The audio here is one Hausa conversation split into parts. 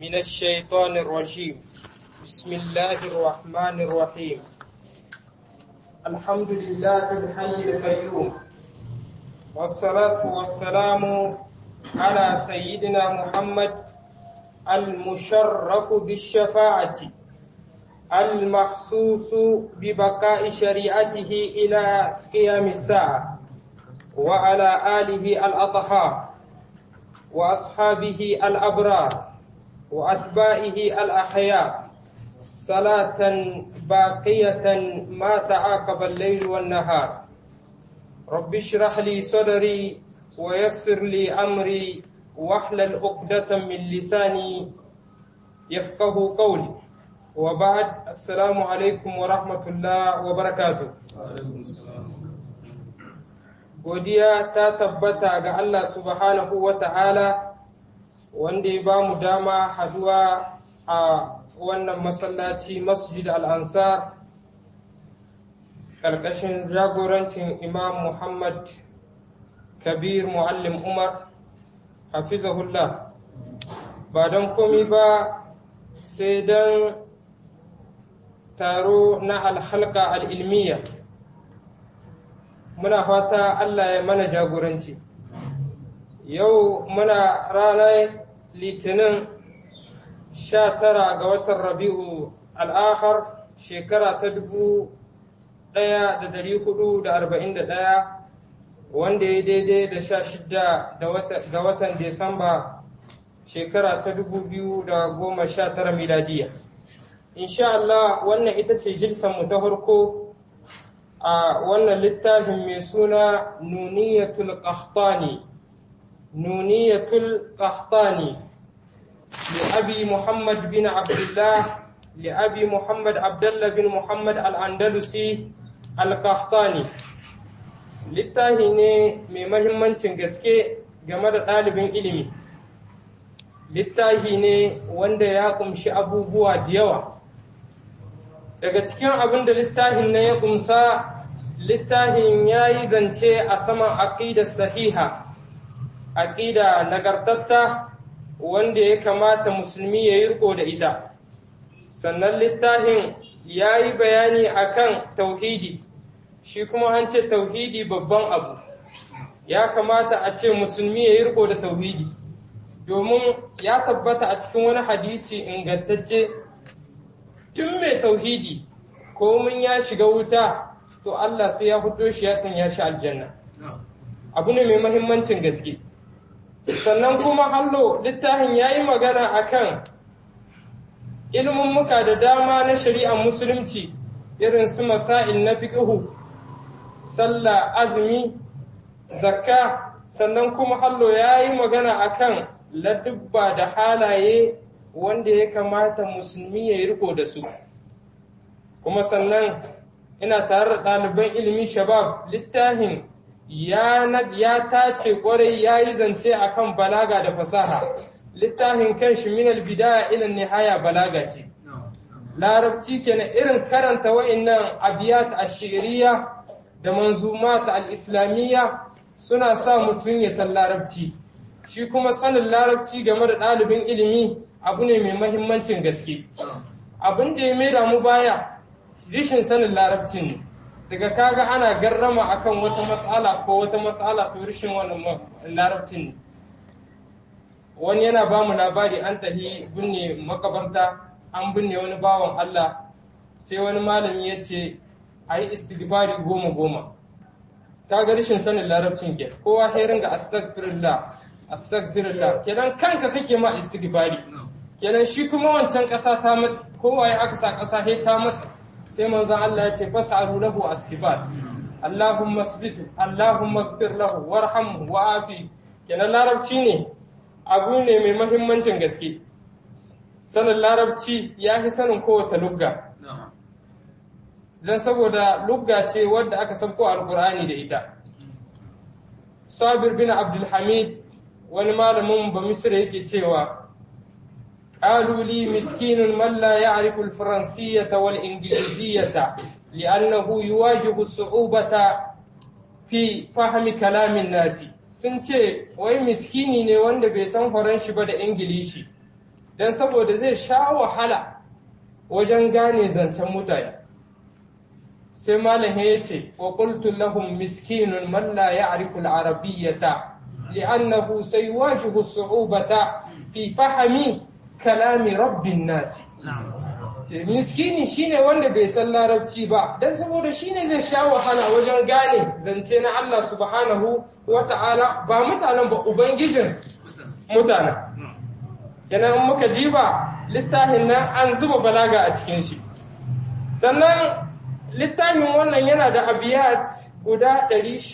من الشيطان الرجيم بسم الله الرحمن الرحيم الحمد لله الحي القيوم والصلاة والسلام على سيدنا محمد المشرف بالشفاعة المخصوص ببقاء شريعته إلى قيام الساعة وعلى آله الأطهار وأصحابه الأبرار وأتباعه الأحياء صلاة باقية ما تعاقب الليل والنهار رب اشرح لي صدري ويسر لي أمري واحلل عقدة من لساني يفقه قولي وبعد السلام عليكم ورحمة الله وبركاته godiya ta tabbata ga Allah subhanahu wa ta'ala wanda ya ba mu dama haduwa a wannan masallaci masjid al'ansar ƙarƙashin jagorancin imam Muhammad kabir muallim Umar hafizahullah ba don komi ba sai don taro na alhalka al'ilmiya muna fata Allah ya mana jagoranci yau muna ranar litinin sha tara ga watan rabi'u al'akhar shekara ta dubu ɗaya da dari hudu da arba'in da ɗaya wanda ya daidai da sha shida ga watan Desamba shekara ta dubu biyu da goma sha tara miladiya. Insha Allah wannan ita ce jilsanmu ta farko a wannan littafin mai suna Nuniyatul Qahtani. Nuniyatul Qahtani li Abi Muhammad bin Abdullah li Abi Muhammad Abdullah bin Muhammad Al-Andalusi Al-Qahtani. littafi ne mai mahimmancin gaske game da ɗalibin ilimi littafi ne wanda ya ƙumshi abubuwa da yawa daga cikin abin da littafin na ya ƙumsa littafin ya yi zance a saman aƙida sahiha aƙida nagartatta wanda ya kamata musulmi ya yi riko da ita sannan littafin ya yi bayani akan tauhidi shi kuma an ce tauhidi babban abu ya kamata a ce musulmi ya yi riko da tauhidi domin ya tabbata a cikin wani hadisi ingantacce tun mai tauhidi komin ya shiga wuta to Allah sai ya fito shi ya sanya shi aljanna abu ne mai mahimmancin gaske sannan kuma hallo littafin ya yi magana akan ilimin muka da dama na shari'ar musulunci irin su masail na fiqhu sallah azumi zakka sannan kuma hallo ya yi magana akan ladubba da halaye wanda ya kamata musulmi ya yi riko da su kuma sannan ina tare da ɗaliban ilimi shabab littafin ya tace kwarai ya yi zance akan balaga da fasaha littafin kan shi minal bidaya ilan nihaya balaga ce larabci kenan irin karanta wa'annan abiyat ashiriya da manzumat al-islamiyya suna sa mutum ya san larabci shi kuma sanin larabci game da ɗalibin ilimi abu ne mai mahimmancin gaske abin da ya maida mu baya rishin sanin larabcin ne daga kaga ana garrama akan wata mas'ala ko wata mas'ala to rishin wannan larabcin ne wani yana ba mu labari an tahi binne makabarta an binne wani bawan Allah sai wani malami ya ce a yi istighfari goma goma ka ga rashin sanin larabcin ke kowa sai ringa astaghfirullah astaghfirullah kenan kanka kake ma istighfari kenan shi kuma wancan ƙasa ta matsa kowa ya aka sa ƙasa sai ta matsa sai manzon Allah ya ce fas'alu lahu as-sibat Allahumma asbitu Allahumma ighfir lahu warhamhu wa'afi kenan larabci ne abu ne mai mahimmancin gaske sanin larabci ya fi sanin kowace lugga don saboda lugga ce wadda aka sabko alkur'ani da ita sabir bin abdulhamid wani malamin ba misra yake cewa قالوا لي مسكين من لا يعرف الفرنسية والإنجليزية لأنه يواجه الصعوبة في فهم كلام الناس sun ce wai miskini ne wanda bai san faranshi ba da ingilishi don saboda zai sha wahala wajen gane zancen mutane sai malam ya ce wa qultu lahum miskinun man la ya'rifu al-arabiyyata li'annahu saywajihu su'ubata fi fahmi kalami rabbin nasi ce miskini shine wanda bai san larabci ba dan saboda shine zai sha wahala wajen gane zance na Allah subhanahu wata'ala ba mutanen ba ubangijin mutanen kenan in muka diba littafin nan an zuba balaga a cikin shi sannan littafin wannan yana da abiyat guda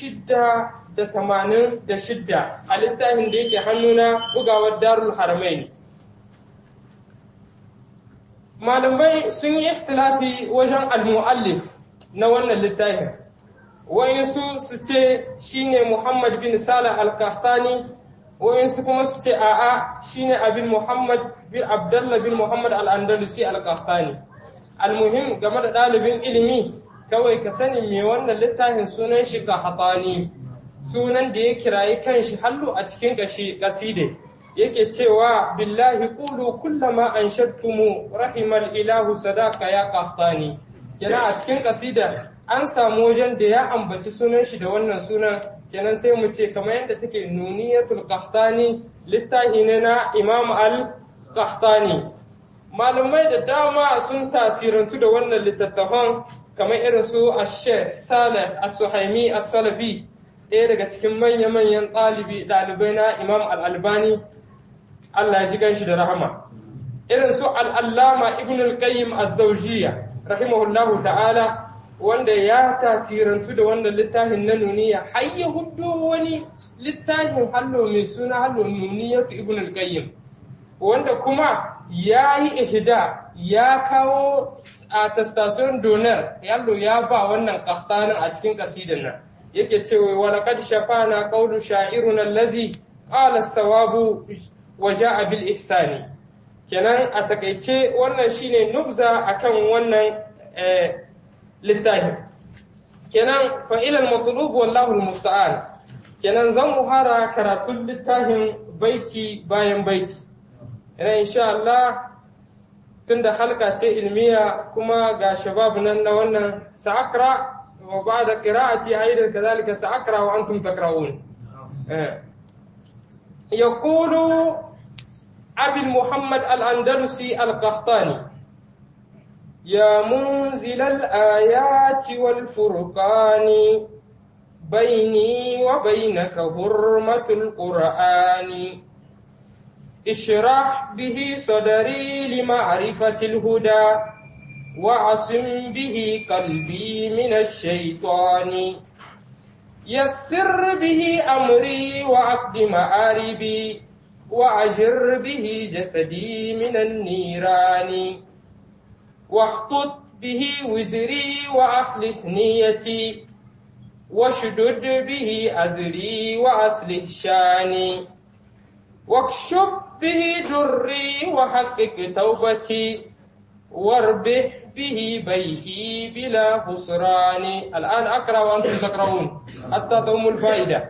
686 a littafin da yake hannuna bugawar darul haramaini malamai sun yi ikhtilafi wajen al-mu'allif na wannan littafin wa'insu su ce shine Muhammad bin Salah al-Qahtani wa'insu kuma su ce a'a shine abin Muhammad bin Abdullah bin Muhammad al-Andalusi al-Qahtani almuhim game da ɗalibin ilimi kawai ka sani me wannan littafin sunan shi Qahtani sunan da ya kirayi kanshi hallu a cikin kashi kaside yake cewa billahi qulu kullama anshadtumu rahimal ilahu sadaka ya qahtani kenan a cikin kasida an samu wajen da ya ambaci sunan shi da wannan sunan kenan sai mu ce kamar yadda take nuniyatul qahtani littahi ne na imam al qahtani malumai da dama sun tasirantu da wannan littattafan kamar irin su ash-shaykh salih as-suhaimi as-salafi ɗaya daga cikin manya-manyan ɗalibi ɗalibai na imam al-albani Allah ya ji ganshi da rahama irin su al'allama ibn al-qayyim az-zawjiyya rahimahullahu ta'ala wanda ya tasirantu da wannan littafin na nuniya har ya hudo wani littafin hallo mai suna hallo nuniyatu ibn al-qayyim wanda kuma ya yi ihda ya kawo a tastation donar yallo ya ba wannan kahtanin a cikin kasidan nan yake cewa wa laqad shafana qawlu sha'iruna allazi qala as-sawabu wa ja'a bil ihsani kenan a takaice wannan shine nubza akan wannan littafi kenan fa ila al-matlub wallahu al-musta'an kenan zan muhara karatun littafin baiti bayan baiti ina insha Allah tunda halka ce ilmiya kuma ga shabab nan na wannan sa'akra wa ba'da qira'ati aidan kadhalika sa'akra wa antum takra'un يقول أبي محمد الأندلسي القحطاني يا منزل الآيات والفرقان بيني وبينك حرمة القرآن اشرح به صدري لمعرفة الهدى وعصم به قلبي من الشيطان يسر به أمري وعقد مآربي وأجر به جسدي من النيران واخطط به وزري وأصلح نيتي واشدد به أزري وأصلح شاني واكشف به دري وحقق توبتي واربح به بيئي بلا خسران الآن أقرأ وأنتم تقرؤون حتى تؤموا الفائدة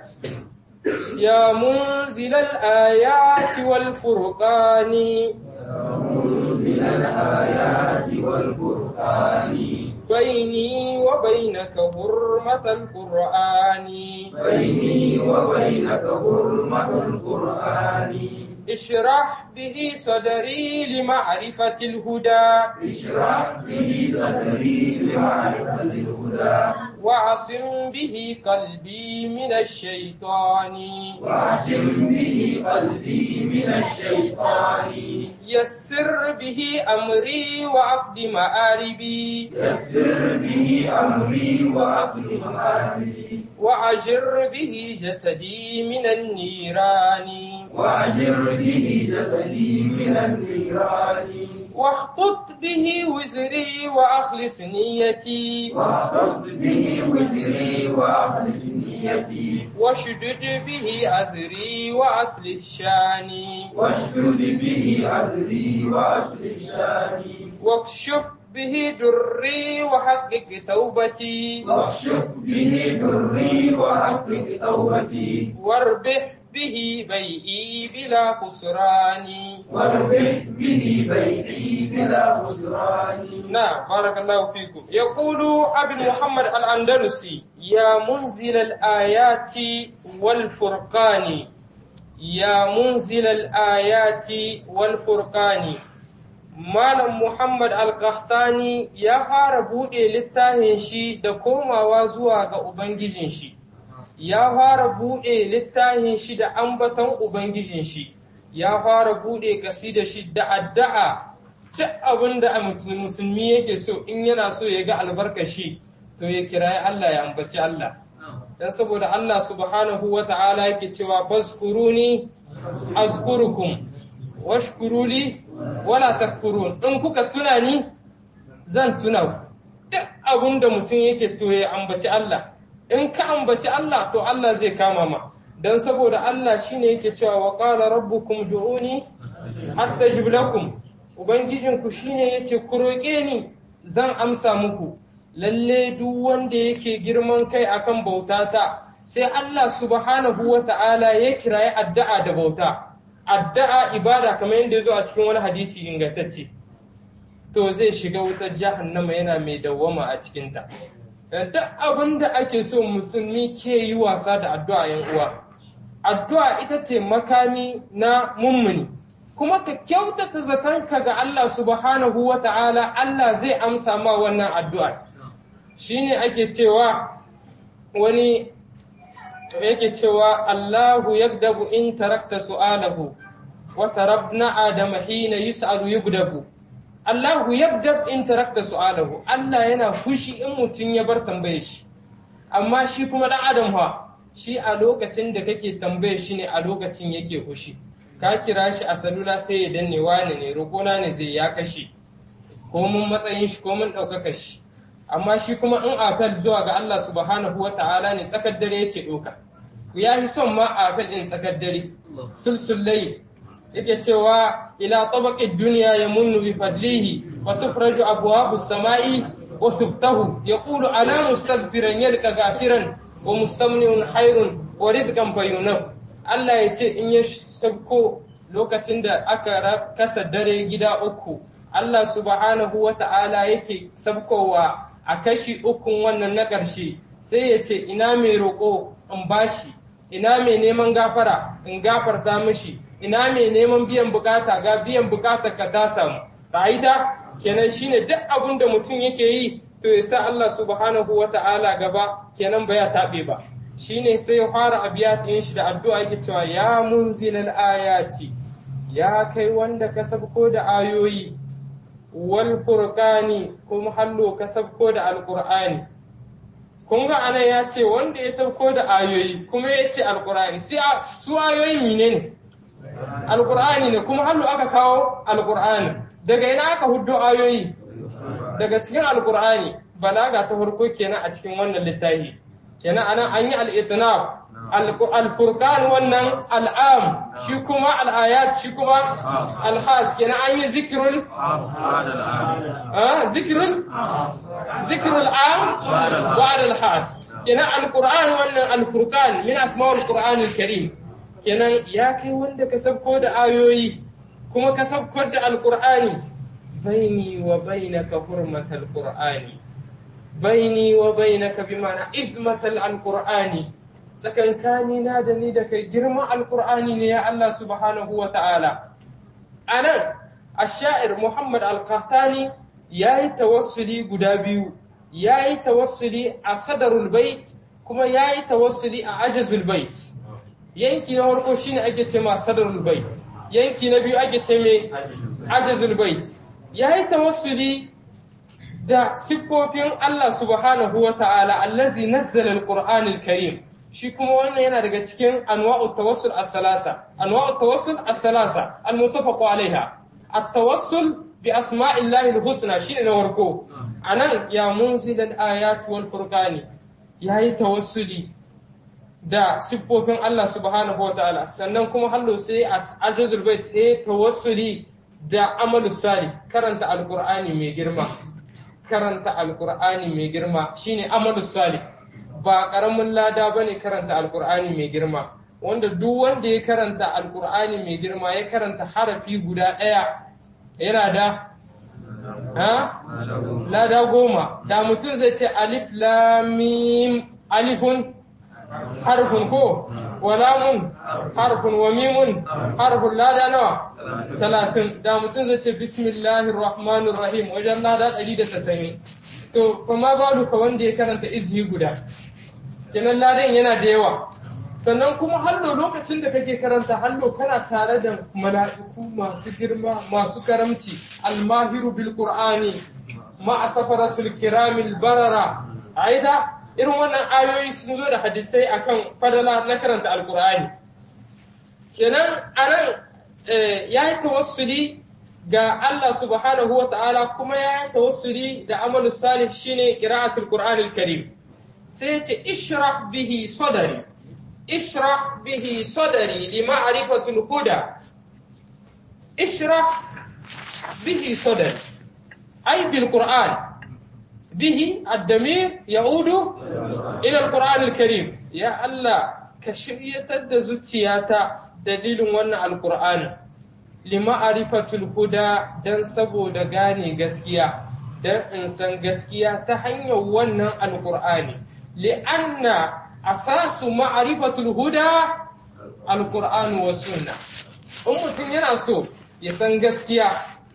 يا منزل الآيات والفرقان يا منزل الآيات والفرقان بيني وبينك حرمة القرآن بيني وبينك حرمة القرآن اشرح به صدري لمعرفة الهدى اشرح به صدري لمعرفة الهدى وعصم به قلبي من الشيطان واعصم به قلبي من الشيطان يسر به أمري وعقد مآربي يسر به أمري وأقل مآربي وأجر به جسدي من النيران وأجر به جسدي من النيران واخطط به وزري وأخلص نيتي واحفظ به وزري وأخلص نيتي واشدد به أزري وأصلح شاني واشدد به أزري وأصلح شاني واكشف به دري وحقق توبتي واكشف به ضري وحقق توبتي واربح به بيئي بلا خسران واربح به بيعي بلا خسران نعم بارك الله فيكم يقول أبي محمد الأندلسي يا منزل الآيات والفرقان يا منزل الآيات والفرقان Malam Muhammad Al-Qahtani ya fara buɗe littafin shi da komawa zuwa ga Ubangijin shi, ya fara buɗe littafin shi da ambaton Ubangijin shi, ya fara buɗe da shi da addu'a duk abin da musulmi yake so in yana so ya ga albarkashi to ya kirayi Allah ya ambaci Allah. Dan saboda Allah subhanahu wa ta'ala yake cewa fazkuruni azkurukum washkuruli wala takfurun in kuka tuna ni zan tuna ku duk abin da mutum yake to ya ambaci Allah in ka ambaci Allah to Allah zai kama ma dan saboda Allah shine yake cewa wa qala rabbukum du'uni astajib lakum ubangijinku shine yace ku roƙe ni zan amsa muku lalle duk wanda yake girman kai akan bautata sai Allah subhanahu wata'ala ya kirayi addu'a da bauta addu'a ibada kamar yadda ya zo a cikin wani hadisi ingantacce to zai shiga wutar jahannama yana mai dawwama a cikinta duk abin da ake so musulmi ke yi wasa da addu'a yan uwa addu'a ita ce makami na mummuni kuma ka kyautata zatonka ga Allah subhanahu wa ta'ala Allah zai amsa ma wannan addu'a shine ake cewa wani yake cewa Allahu yagdabu in tarakta su'alahu wa tarabna adama hina yus'alu yugdabu Allahu yagdab in tarakta su'alahu Allah yana fushi in mutum ya bar tambaye shi amma shi kuma dan adam ha shi a lokacin da kake tambaye shi ne a lokacin yake fushi ka kira shi a salula sai ya danne wani ne roƙona ne zai ya kashe ko mun matsayin shi ko mun ɗaukaka shi amma shi kuma in afel zuwa ga Allah subhanahu wa ta'ala ne tsakar dare yake ɗauka ya fi son ma afel ɗin tsakar dare sulsullai yake cewa ila tabaqid duniya ya munnu bi fadlihi wa tufraju abwabu samai wa tubtahu yaqulu ana mustaghfiran yalqa gafiran wa mustamniun hayrun wa rizqan fayunab Allah ya ce in ya sabko lokacin da aka kasa dare gida uku Allah subhanahu wa ta'ala yake sabkowa a kashi ukun wannan na ƙarshe sai ya ce ina mai roƙo in bashi ina mai neman gafara in gafarta mishi ina mai neman biyan bukata ga biyan bukata ka ta samu ra'ida kenan shine duk abin da mutum yake yi to ya sa Allah subhanahu wa ta'ala gaba kenan ba ya taɓe ba shine sai ya fara abiyatin shi da addu'a yake cewa ya munzilal ayati ya kai wanda ka sabko da ayoyi wal furqani kuma hallo ka sabko da alqur'ani kun ga anan ya ce wanda ya sabko da ayoyi kuma ya ce alqur'ani sai su ayoyi menene alqur'ani ne kuma hallo aka kawo alqur'ani daga ina aka huddo ayoyi daga cikin alqur'ani balaga ta farko kenan a cikin wannan littafi kenan anan an yi al-itnab al-furqan wannan al'am shi kuma al-ayat shi kuma al-khas kenan an yi zikrul zikrul zikrul am ba'da al-khas kenan al-qur'an wannan al-furqan min asma'ul qur'an al-karim kenan ya kai wanda ka sabko da ayoyi kuma ka sabko da al-qur'ani baini wa bainaka hurmatal qur'ani baini wa bainaka bi ma'ana ismatal alqur'ani tsakankani na da ni da kai girman alqur'ani ne ya Allah subhanahu wa ta'ala anan ash-sha'ir Muhammad al-Qahtani yayi tawassuli guda biyu yayi tawassuli a sadarul bait kuma yayi tawassuli a ajazul bait yanki na farko shine ake ce ma sadarul bait yanki na biyu ake ce mai ajazul bait yayi tawassuli da siffofin Allah subhanahu wa ta'ala allazi nazzala al-Qur'an al-Karim shi kuma wannan yana daga cikin anwa'u tawassul as-salasa anwa'u tawassul as-salasa al-muttafaq alaiha at-tawassul bi asma'illahi al-husna shine na warko anan ya munzil al-ayat wal furqani yayi tawassuli da siffofin Allah subhanahu wa ta'ala sannan kuma hallo sai ajazul bait sai tawassuli da amalu salih karanta al-Qur'ani mai girma karanta alkur'ani mai girma shine amalu salih ba karamin lada bane karanta alkur'ani mai girma wanda duk wanda ya karanta alkur'ani mai girma ya karanta harafi guda ɗaya yana da ha lada goma da mutum zai ce alif lamim alifun harfun ko wa lamun harfun wa mimun harfun lada nawa talatin da mutum zai ce bismillahir rahmanir rahim wajen lada ɗari da tasa'in to kuma babu ka wanda ya karanta izhi guda kenan ladan yana da yawa sannan kuma hallo lokacin da kake karanta hallo kana tare da mala'iku masu girma masu karamci almahiru bil qur'ani ma safaratul kiramil barara aida irin wannan ayoyi sun zo da hadisai akan fadala na karanta alqur'ani kenan anan yayi tawassuli ga Allah subhanahu wa ta'ala kuma yayi tawassuli da amalu salih shine qira'atul qur'anil karim sai ya ce ishrah bihi sadari اشرح به صدري لمعرفة الهدى اشرح به صدري أي بالقرآن به الدمير يعود إلى القرآن الكريم يا الله كشرية الدزوتياتا دليل وانا القرآن لمعرفة الهدى دن سبو دغاني غسكيا دن إنسان غسكيا تحني وانا القرآن لأن asasu ma'arifatul huda alqur'anu was sunna in mutum yana so ya san gaskiya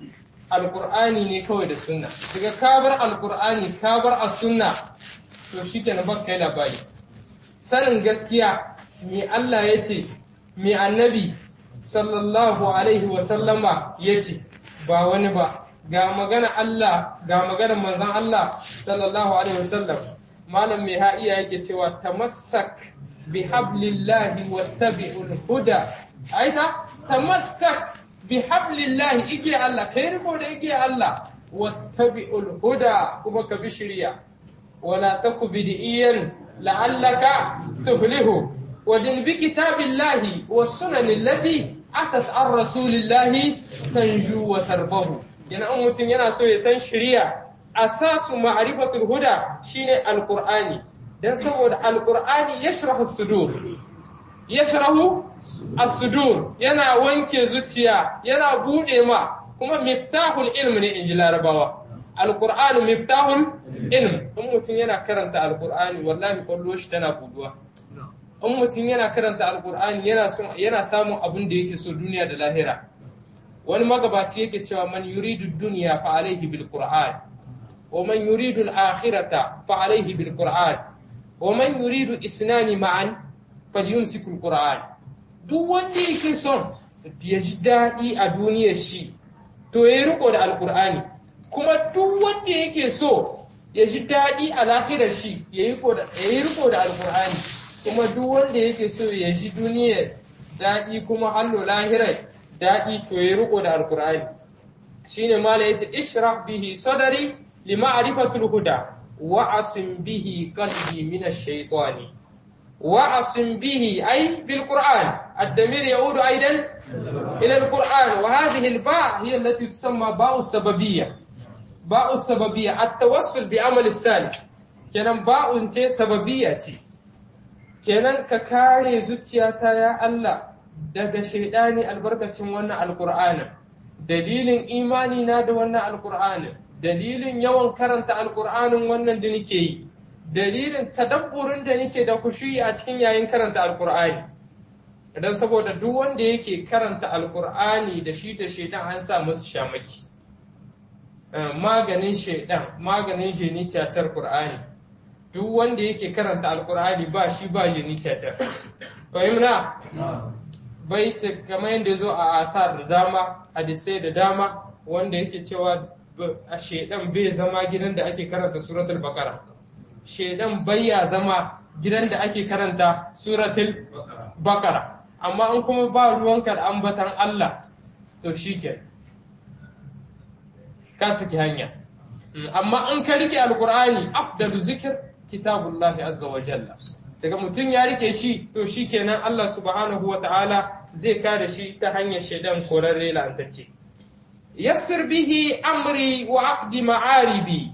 alqur'ani ne kawai da sunna daga kabar alqur'ani kabar as-sunna to shikenan ba kai labari sanin gaskiya me Allah ya ce me annabi sallallahu alaihi wa sallama ya ce ba wani ba ga magana Allah ga magana manzon Allah sallallahu alaihi wa sallam malam mai ha'iya yake cewa tamassak bi hablillahi wattabi'ul huda aita tamassak bi hablillahi ike Allah kai riko da ike Allah wattabi'ul huda kuma ka bi shirya wala taku bid'iyan la'allaka tuflihu wadin bi kitabillahi was sunan allati atat ar rasulillahi tanju wa tarbahu yana mutum yana so ya san shiriya asasu ma'rifatul huda shine alqur'ani dan saboda alqur'ani yashrahu sudur yashrahu as-sudur yana wanke zuciya yana bude ma kuma miftahul ilm ne inji larabawa alqur'anu miftahul ilm in mutum yana karanta alqur'ani wallahi kwallo shi tana buduwa in mutum yana karanta alqur'ani yana yana samun abin da yake so duniya da lahira wani magabaci yake cewa man yuridu dunya fa alaihi bil qur'an ومن يريد الآخرة فعليه بالقرآن ومن يريد إسنان معا فليمسك القرآن duk wanda yake son ya ji daɗi a duniyar shi to ya riko da alkur'ani kuma duk wanda yake so ya ji daɗi a lahirar shi ya yi riko da alkur'ani kuma duk wanda yake so ya ji duniyar daɗi kuma hallo lahirar daɗi to ya riko da alkur'ani shine mala yace ishrah bihi sadari لمعرفة الهدى وعصم به قلبي من الشيطان وعصم به أي بالقرآن الدمير يعود أيضا إلى القرآن وهذه الباء هي التي تسمى باء السببية باء السببية التوسل بعمل السالك kenan ba'un ce sababiyya ce kenan ka kare zuciyata ya Allah daga shaidani albarkacin wannan alqur'anin dalilin imani na da wannan alqur'anin dalilin yawan karanta alkur'anin wannan da nake yi dalilin tadabburin da nake da kushi a cikin yayin karanta alkur'ani idan saboda duk wanda yake karanta alkur'ani da shi da shaidan an sa musu shamaki maganin shaidan maganin jini cacar qur'ani duk wanda yake karanta alkur'ani ba shi ba jini cacar fahimna bai kamar yadda zo a asar da dama hadisai da dama wanda yake cewa a shedan bai zama gidan da ake karanta suratul baqara shedan ya zama gidan da ake karanta suratul baqara amma in kuma ba ruwanka da ambatan Allah to shike ka saki hanya amma in ka rike alqur'ani afdalu zikr kitabullahi azza wa jalla daga mutum ya rike shi to shikenan Allah subhanahu wa ta'ala zai kare shi ta hanyar shedan korarre lantacce يسر به أمري وعقد معاربي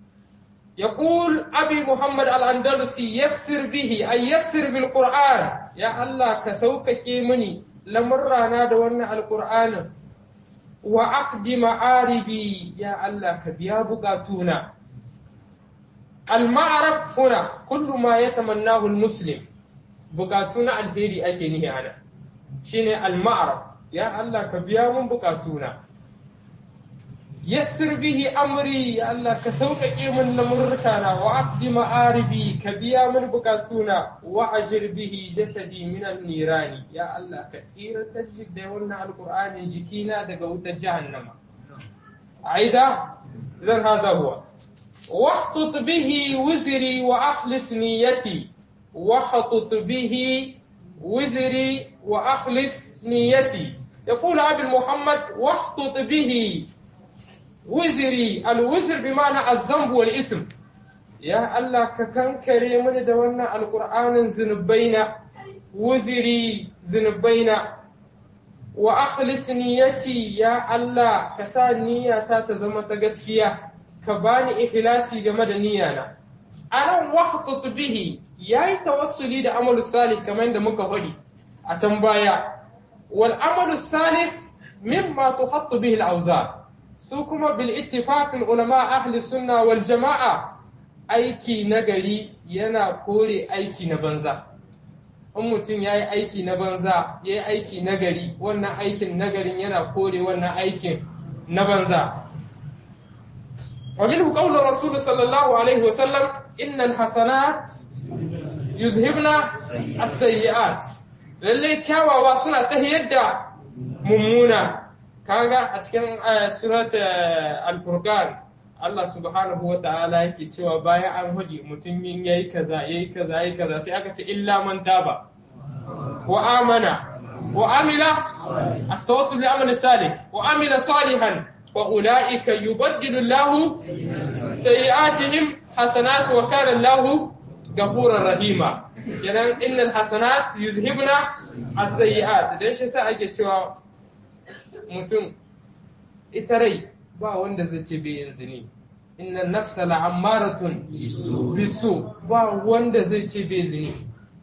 يقول أبي محمد الأندلسي يسر به أي يسر بالقرآن ya Allah ka sauƙaƙe mini lamurrana da wannan alƙur'anin wa aqdi ma'aribi ya Allah ka biya buƙatuna al-ma'arab huna kullu ma yatamannahu al-muslim buƙatu na alheri ake nihi ana shine al-ma'arab ya Allah ka biya mun buƙatuna yassir bihi amri ya Allah ka sauƙaƙe min lamurrukana wa aqdi ma'aribi ka biya min bukatuna wa ajir bihi jasadi min nirani ya Allah ka tsiratar da wannan alqur'ani jikina daga wutar jahannama aida zan haza huwa واحطط به وزري وأخلص نيتي واحطط به وزري وأخلص نيتي يقول أبي محمد واحطط به wiziri alwizir bi ma'ana azzambu wal ism ya Allah ka kankare mini da wannan alqur'anin zunubaina wiziri zunubaina wa akhlis niyyati ya Allah ka sa niyyata ta zama ta gaskiya ka bani ikhlasi game da niyyana anan wahqut bihi yayi tawassuli da amalu salih kamar da muka faɗi a can baya wal amalu salih mimma tuhattu bihi al-awzar su kuma bil ittifaqin ulama ahli sunna wal jama'a aiki nagari yana kore aiki na banza in mutum ya yi aiki na banza ya yi aiki nagari wannan aikin nagarin yana kore wannan aikin na banza ومنه قول الرسول صلى الله عليه وسلم إن الحسنات يذهبن السيئات للي كاوا suna tahiyar da mummuna kaga a cikin surat al-furqan Allah subhanahu wa ta'ala yake cewa bayan an hudi mutum yin yayi kaza yayi kaza yayi kaza sai aka ce illa man taba wa amana wa amila at-tawassul bil amali salih wa amila salihan wa ulaika yubaddilu Allahu sayi'atihim hasanat wa kana Allahu gafurar rahima kenan innal hasanat yuzhibna as-sayyi'at dan shi sa ake cewa mutum ita rai ba wanda zai ce bai yanzu ne inna nafsa la'ammaratun bisu ba wanda zai ce bai zini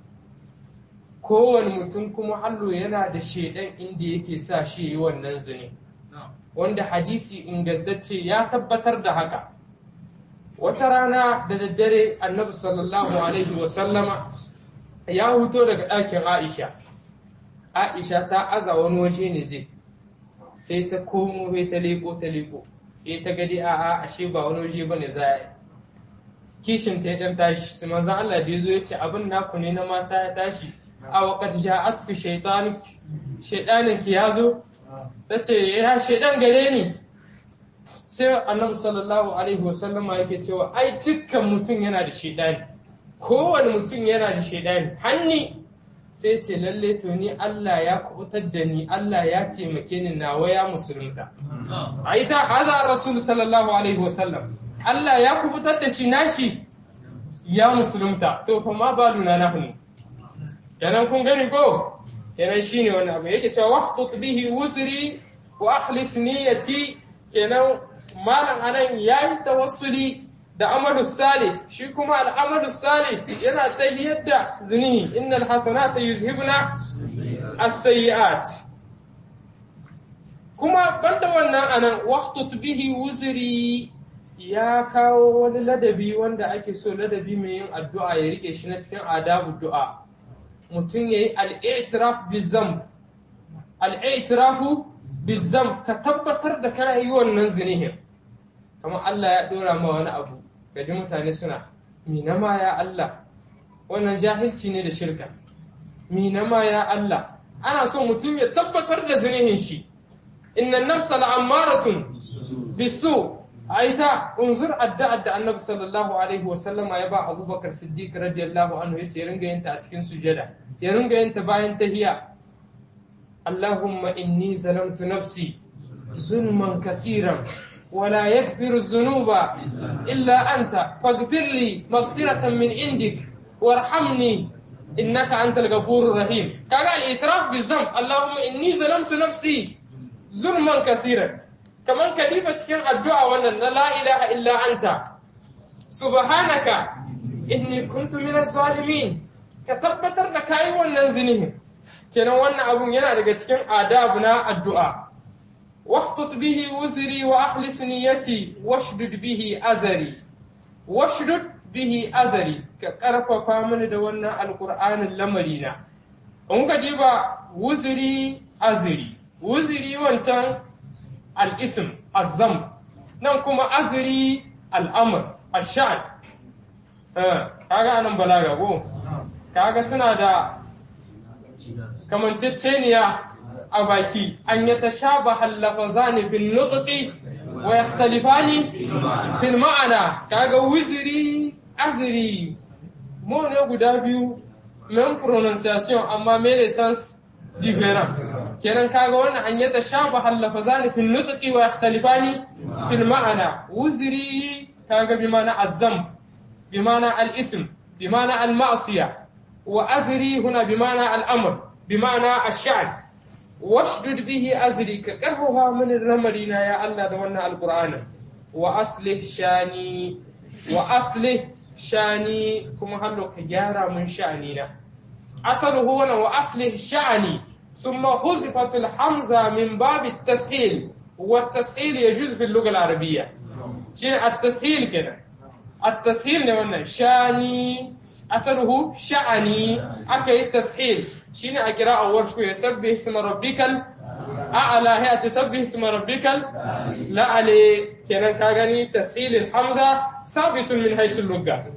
kowane mutum kuma hallo yana da shaidan inda yake sa shi yi wannan zini wanda hadisi ingantacce ya tabbatar da haka wata rana da daddare annabi sallallahu alaihi wasallama ya huto daga ɗakin aisha aisha ta aza wani waje ne zai sai ta komo sai ta leko ta leko sai ta gadi a a ashe ba wani waje ba ne za a kishin ta dan tashi sai manzo Allah da yazo yace abin naku ne na mata ya tashi a waqat ja'at fi shaytan shaytanin ki yazo tace ya shaydan gare ni sai annabi sallallahu alaihi wasallama yake cewa ai dukkan mutum yana da shaydani kowane mutum yana da shaydani hanni sai ce lalle to ni Allah ya kubutar da ni Allah ya taimake ni nawa ya musulunta a ita haza rasul sallallahu alaihi wasallam Allah ya kubutar da shi nashi ya musulunta to fa ma baluna nahnu kenan kun gani ko kenan shine wani abu yake cewa wahtut bihi wusri wa akhlis niyyati kenan malam anan yayi tawassuli da amalu salih shi kuma al'amalu salih yana tahiyar da zinihi innal hasanata yuzhibna as-sayyi'at kuma banda wannan anan waqtut bihi wuzri ya kawo wani ladabi wanda ake so ladabi mai yin addu'a ya rike shi na cikin adabu du'a mutum yayi al-i'tiraf bizam al-i'tirafu bizam ka tabbatar da kana yi wannan zinihin kamar Allah ya dora ma wani abu gaji mutane suna mina ma ya Allah wannan jahilci ne da shirka mina ma ya Allah ana so mutum ya tabbatar da zinihin shi inna nafsa la'ammaratun bisu aita unzur addu'ar da annabi sallallahu alaihi wasallama ya ba abubakar siddiq radiyallahu anhu yace ya ringa yin ta a cikin sujada ya ringa yin ta bayan tahiya Allahumma inni zalamtu nafsi zulman kasiran ولا يغفر الذنوب إلا أنت فاغفر لي مغفرة من عندك وارحمني إنك أنت الغفور الرحيم قال الإعتراف بالذنب اللهم إني ظلمت نفسي ظلما كثيرا كمان كلمة كان الدعاء وأن لا إله إلا أنت سبحانك إني كنت من الظالمين ka tabbatar da kayi wannan zinihin kenan wannan abun yana daga cikin adabu na addu'a واخطط به وزري وأخلص نيتي واشدد به أزري واشدد به أزري كقرف فامن دوانا القرآن اللمرينا أنك جيبا وزري أزري وزري وانتان الاسم الزم نانكما أزري الأمر الشأن kaga anan balaga ko kaga suna da kamanceceniya a baki an ya ta sha ba hallafa zane bin nutsuki wa ya talifani fil ma'ana kaga wiziri aziri mo ne guda biyu men pronunciation amma me sens different kenan kaga wannan an ya ta sha ba hallafa zane bin nutsuki wa ya talifani fil ma'ana wiziri kaga bi mana azzam bi mana al-ism bi mana al-ma'siya wa azri huna bi mana al-amr bi mana ash-sha'n washdud bihi azri ka karfafa mini ramarina ya Allah da wannan alqur'ani wa aslih shani wa aslih shani kuma hallo ka gyara mun sha'ani na asaluhu wana wa aslih sha'ani thumma huzifatul hamza min bab at-tashil wa at-tashil yajuz fi al-lugha al-arabiyya shi at-tashil kenan at-tashil ne wannan shani asaluhu sha'ani aka yi tashil shine a kira awwal shi ya sabbi isma rabbikal a'la ya ta sabbi isma rabbikal la'ali kenan ka gani tashil hamza sabitun min haythu lugha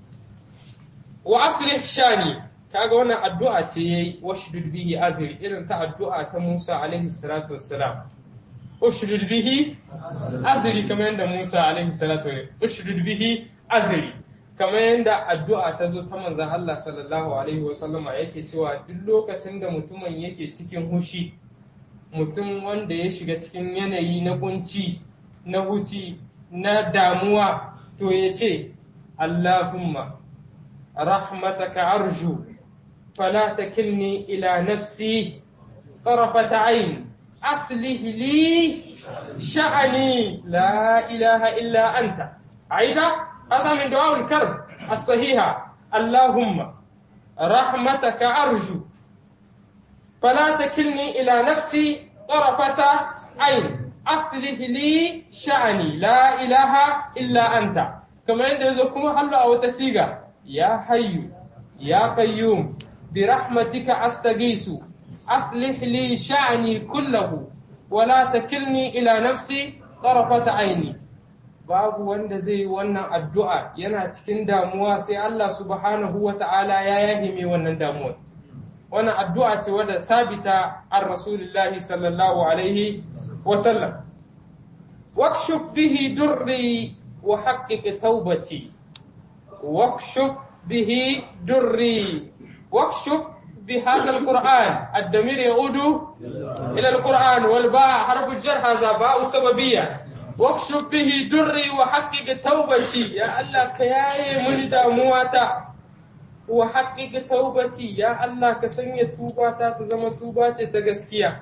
wa aslih shani kaga wannan addu'a ce yayi washdud bihi azri irin ta addu'a ta Musa alaihi salatu wassalam ushdud bihi azri kamar yadda Musa alaihi salatu ushdud bihi azri kamar yadda addu'a ta zo ta manzan Allah sallallahu Alaihi wasallama yake cewa duk lokacin da mutumin yake cikin hushi mutum wanda ya shiga cikin yanayi na kunci na huci na damuwa to ya ce Allahumma rahmataka arju fala takilni ila nafsi طرفة عين أصلح لي شأني لا إله إلا أنت عيدا هذا من دعاء الكرب الصحيحة اللهم رحمتك أرجو فلا تكلني إلى نفسي طرفة عين أصلح لي شأني لا إله إلا أنت كما عندكم هل أو تسيغا يا حي يا قيوم برحمتك أستغيث أصلح لي شأني كله ولا تكلني إلى نفسي طرفة عيني babu wanda zai yi wannan addu'a yana cikin damuwa sai Allah subhanahu wa ta'ala ya yahi mai wannan damuwa. Wannan addu'a ce wadda sabita an Rasulullahi sallallahu Alaihi wasallam. Wakshuf bihi durri wa haƙiƙi taubati. Wakshuf bihi durri. Wakshuf بهذا القرآن الدمير يعود إلى القرآن والباء حرف الجر هذا باء سببية واكشف به دري وحقق توبتي يا الله كياي من دامواتا وحقق توبتي يا الله كسنية توباتا تزم توباتي تغسكيا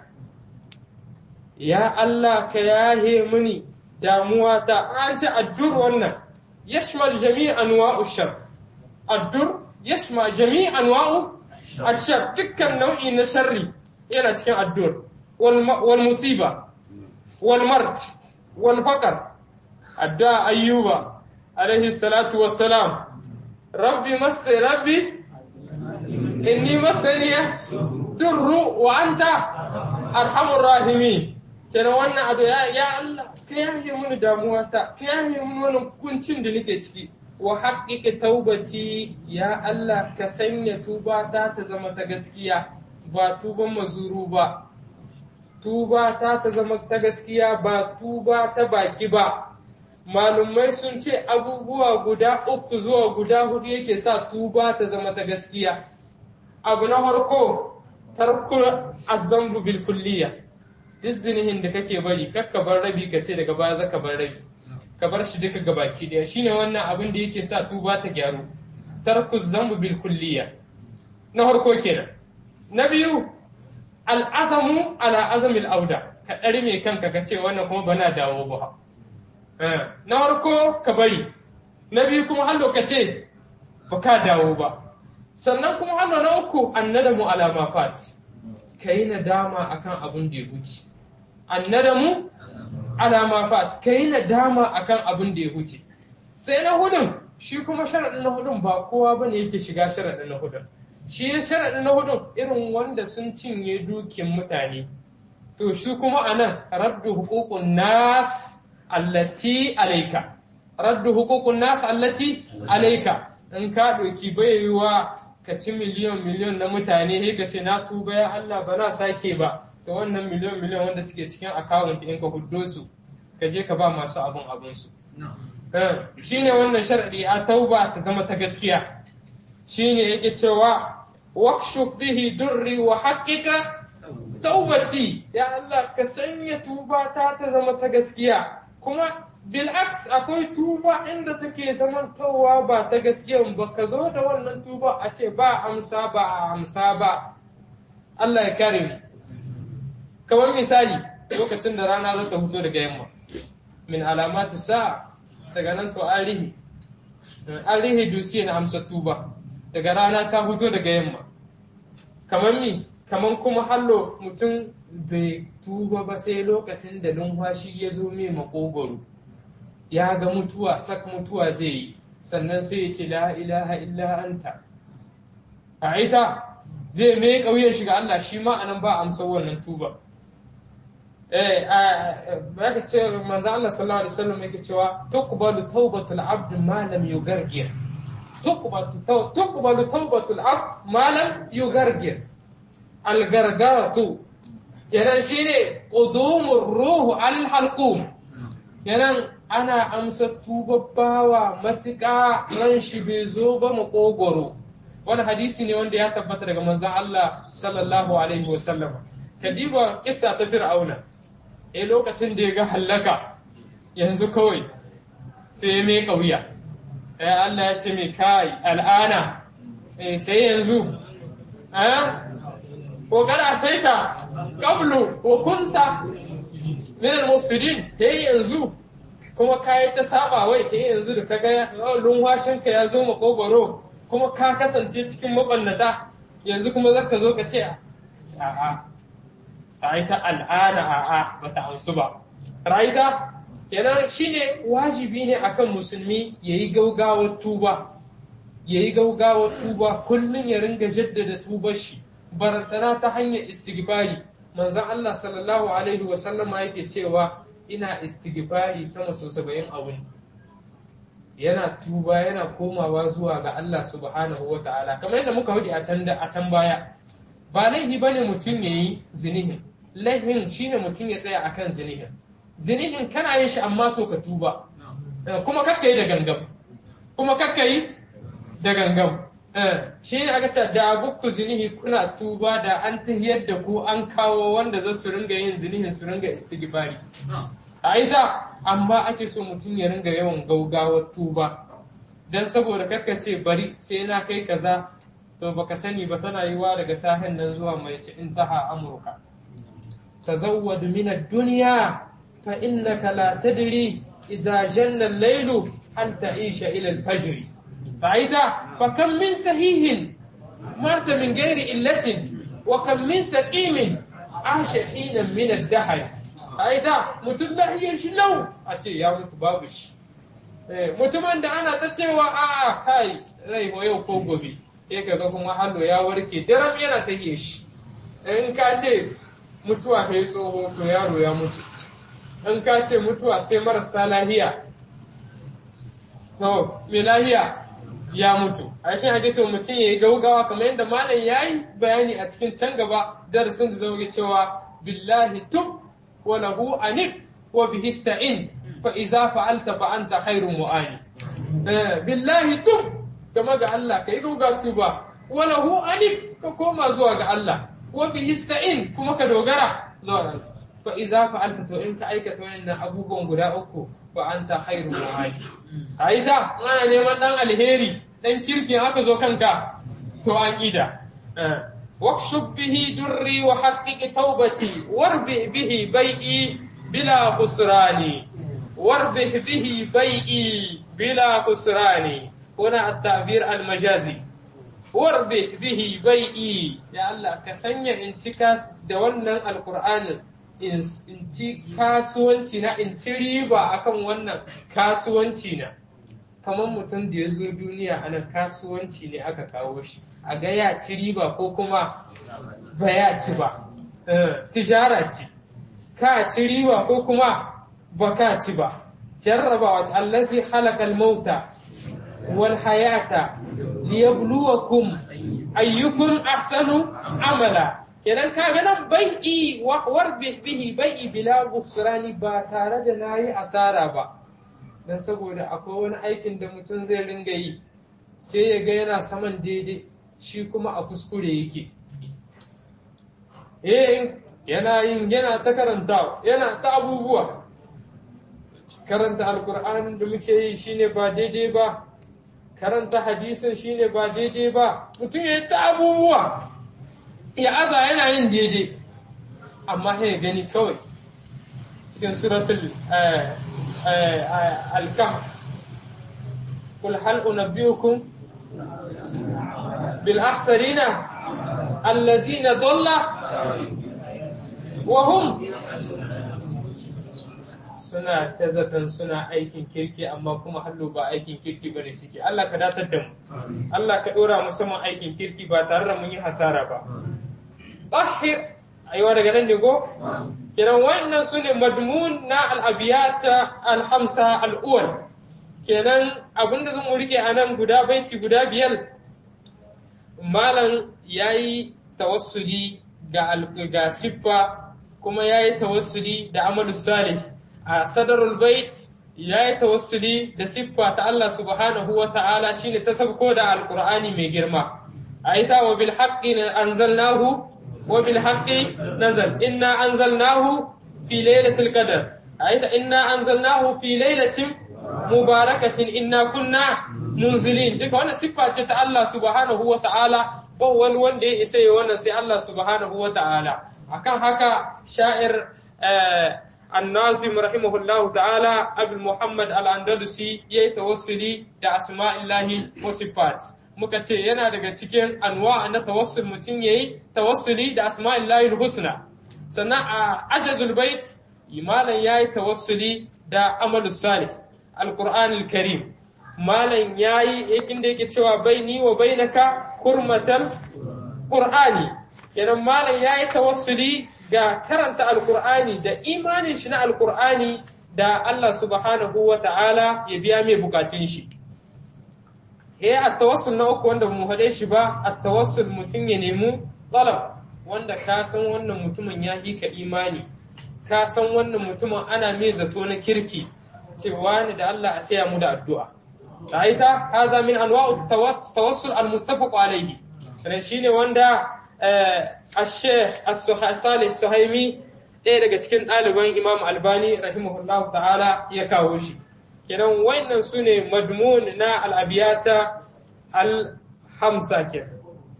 يا الله كياي مني دامواتا أنت الدر والنا يشمل جميع أنواع الشر الدر يشمل جميع أنواع الشر تكن نوعي نشري إلى تكن الدر والمصيبة والمرض والفقر الدعاء أيوب عليه الصلاة والسلام ربي مس ربي إني مسني در وأنت أرحم الراحمين kenan wannan abu ya ya Allah ka yaye mini damuwata ka yaye mini wannan kuncin da nake ciki wa haƙiƙa taubati ya Allah ka sanya tubata ta zama ta gaskiya ba tuban mazuru ba tuba ta ta zama ta gaskiya ba tuba ta baki ba malumai sun ce abubuwa guda uku zuwa guda hudu yake sa tuba ta zama ta gaskiya abu na farko tarku azzambu bil kulliya duk zinihin da kake bari kakka bar rabi ka ce daga baya zaka bar rabi ka bar shi duka gabaki daya shine wannan abin da yake sa tuba ta gyaru tarku zambu bil kulliya na farko kenan na biyu al'azamu ala azamil auda ka ɗari mai kanka ka ce wannan kuma bana dawo ba na farko ka bari na biyu kuma hallo ka ce ba ka dawo ba sannan kuma hannu na uku annadamu alama fat ka yi nadama akan abin da ya huce annadamu alama fat ka yi nadama akan abin da ya huce sai na hudun shi kuma sharaɗin na hudun ba kowa bane yake shiga sharaɗin na hudun shi sharaɗin na hudun irin wanda sun cinye dukin mutane to shi kuma anan raddu hukukun nas allati alaika raddu hukukun nas allati alaika in ka ɗauki baiwa ka ci miliyon miliyon na mutane sai ka ce na tuba ya Allah ba na sake ba to wannan miliyon miliyon wanda suke cikin akawunt in ka huddo su ka je ka ba masu abun abun su shine wannan sharadi a tauba ta zama ta gaskiya shine yake cewa waqshuf bihi durri wa haqiqa taubati ya Allah ka sanya tuba ta ta zama ta gaskiya kuma bil'aks akwai tuba inda take zamantowa ba ta gaskiya ba ka zo da wannan tuba a ce ba amsa ba a amsa ba Allah ya kare mu kamar misali lokacin da rana za ta fito daga yamma min alamati sa'a daga nan to an rihi an rihi dusiya na amsa tuba daga rana ta fito daga yamma kamar mi kamar kuma hallo mutum bai tuba ba sai lokacin da numfashi ya zo mai makogoro ya ga mutuwa sak mutuwa zai yi sannan sai ya ce la ilaha illa anta a ita zai mai ƙauyen shiga Allah shi ma anan ba amsa wannan tuba eh ya ce manzo Allah sallallahu alaihi wasallam yake cewa tuqbalu tawbatul abd ma lam yugargir tuqbalu tuqbalu tawbatul abd ma lam yugargir algargaratu kenan shine qudumur ruhu al halqum kenan ana amsa tubabbawa matuƙa ran shi bai zo ba makogoro wani hadisi ne wanda ya tabbata daga manzon Allah sallallahu alaihi wasallam kadiba kissa ta fir'auna eh lokacin da ya ga hallaka yanzu kawai sai ya mai kauya eh Allah ya ce mai kai al'ana eh sai yanzu eh ko kada sai ka qablu wa kunta min al-mufsidin sai yanzu kuma ka yi ta saba wai ta yanzu da kaga lunwashinka ya zo makogoro kuma ka kasance cikin mabannata yanzu kuma zaka zo ka ce a'a ta yi ta al'ada a'a ba ta amsu ba ra'ayita kenan shine wajibi ne akan musulmi yayi gaugawar tuba yayi gaugawar tuba kullum ya ringa jaddada tubar shi barantana ta hanyar istighfari manzon Allah sallallahu alaihi wa sallama yake cewa ina istighfari sama sau saba'in a wuni yana tuba yana komawa zuwa ga Allah subhanahu wa ta'ala kamar yadda muka hudu a can a can baya ba laifi bane mutum ya yi zinihin laifin shine mutum ya tsaya akan zinihin zinihin kana yin shi amma to ka tuba kuma kakka yi da gangam kuma kakka yi da gangam shi ne aka ce da abukku zinihi kuna tuba da an tahiyar da ku an kawo wanda za su ringa yin zinihin su ringa istighfari a ita amma ake so mutum ya ringa yawan gaugawar tuba dan saboda kakka ce bari sai na kai kaza to baka sani ba tana yiwa daga sahen nan zuwa mai ci intaha amurka tazawwad min ad-dunya fa innaka la tadri idza janna al-laylu hal ta'isha ila al-fajr فإذا فكم من سهيه مات من غير إلة وكم من سقيم عاش حينا من الدهر فإذا mutum lahiyar shi lau a ce ya mutu babu shi mutumin da ana ta cewa a kai rai wa yau ko gobe sai kaga kuma hallo ya warke daram yana ta shi in ka ce mutuwa ta yi tsoho to yaro ya mutu in ka ce mutuwa sai marasa lahiya to mai lahiya ya mutu a shi hadisi mutum ya yi gaugawa kamar yadda malam ya yi bayani a cikin can gaba darasin da zai cewa billahi tub wa lahu anik wa bihi sta'in fa iza fa'alta fa anta khairun mu'ani billahi tub kama ga Allah kai gauga tuba wa lahu anik ka koma zuwa ga Allah wa bihi sta'in kuma ka dogara zuwa ga Allah fa iza fa'alta to in ka aikata wannan abubuwan guda uku fa anta khairu mu'ani aida ana neman dan alheri dan kirki haka zo kanka to an ida wakshub bihi durri wa haqqiq tawbati warbi bihi bai'i bila khusrani warbi bihi bai'i bila khusrani هنا التعبير المجازي warbe bihi bai'i ya Allah ka sanya in cika da wannan alkur'anin in ci kasuwanci na in ci riba akan wannan kasuwanci na kamar mutum da ya zo duniya ana kasuwanci ne aka kawo shi a ga ya ci riba ko kuma ba ya ci ba tijara ci ka ci riba ko kuma ba ka ci ba jarrabawa ta allazi halakal mauta wal hayata liyabluwakum ayyukum ahsanu amala kenan ka ga nan bai'i war bihi bai'i bila busrani ba tare da nayi asara ba dan saboda akwai wani aikin da mutum zai ringa yi sai ya ga yana saman daidai shi kuma a kuskure yake eh yana yin yana ta karanta yana ta abubuwa karanta alkur'anin da muke yi shine ba daidai ba karanta hadisin shine ba daidai ba mutum ya ta abubuwa ya aza yana yin daidai amma ya gani kawai cikin suratul الكهف قل هل أنبئكم بالأخسرين الذين ضل وهم suna ta zaton suna aikin kirki amma kuma hallo ba aikin kirki ba ne suke Allah ka datar da mu Allah ka ɗora musamman aikin kirki ba tare da mun yi hasara ba ɗahir aiwa daga nan ne go kenan wannan su ne madmun na al'abiyata alhamsa al'uwal kenan abinda zan rike a nan guda baiti guda biyar malam ya yi tawassuli ga siffa kuma ya yi tawassuli da amalu salih a sadarul bait ya yi tawassuli da siffa ta Allah subhanahu wa ta'ala shine ta sabko da alqur'ani mai girma a ita wa bil haqqi anzalnahu وبالحق نزل إنا أنزلناه في ليلة القدر أيضا إنا أنزلناه في ليلة مباركة إنا كنا منزلين ديك وانا صفة الله سبحانه وتعالى وهو wanda ya isa yi wannan sai Allah subhanahu wa ta'ala akan haka sha'ir annazim rahimahullahu ta'ala abul muhammad al-andalusi yayi tawassuli da asma'illahi wa sifat muka ce yana daga cikin anwa na tawassul mutum yayi tawassuli da asma'illahi husna sannan a ajazul bait malam yayi tawassuli da amalus salih alqur'anul karim malam yayi inda yake cewa baini wa bainaka hurmatal qur'ani kenan malam yayi tawassuli ga karanta alqur'ani da imanin shi na alqur'ani da Allah subhanahu wa ta'ala ya biya mai bukatun shi eh at-tawassul na uku wanda mu hade shi ba at-tawassul mutum ya nemi talab wanda ka san wannan mutumin ya hika imani ka san wannan mutumin ana mai zato na kirki cewa ni da Allah a taya mu da addu'a ra'aita haza min anwa'u tawassul al-muttafaq alayhi dan shine wanda ash-shaykh as-salih suhaimi ɗaya daga cikin ɗaliban imam albani rahimahullahu ta'ala ya kawo shi kenan wannan su ne madmun na al'abiyata al-hamsa kenan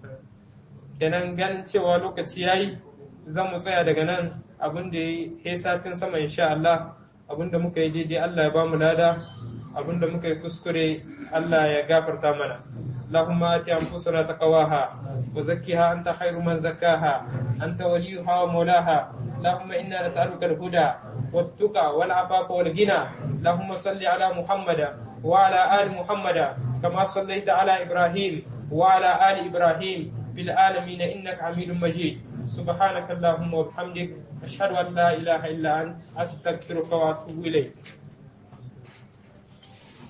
kenan ganin cewa lokaci yayi zan mu tsaya daga nan abin da ya satin sama insha Allah abin da muka yi daidai Allah ya ba mu lada abin da muka yi kuskure Allah ya gafarta mana اللهم آت أنفسنا تقواها وزكها أنت خير من زكاها أنت وليها ومولاها اللهم إنا نسألك الهدى والتقى والعفاف والغنى اللهم صل على محمد وعلى آل محمد كما صليت على إبراهيم وعلى آل إبراهيم في العالمين إنك حميد مجيد سبحانك اللهم وبحمدك أشهد أن لا إله إلا أنت أستغفرك وأتوب إليك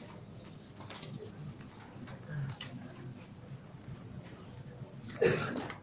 Thank you.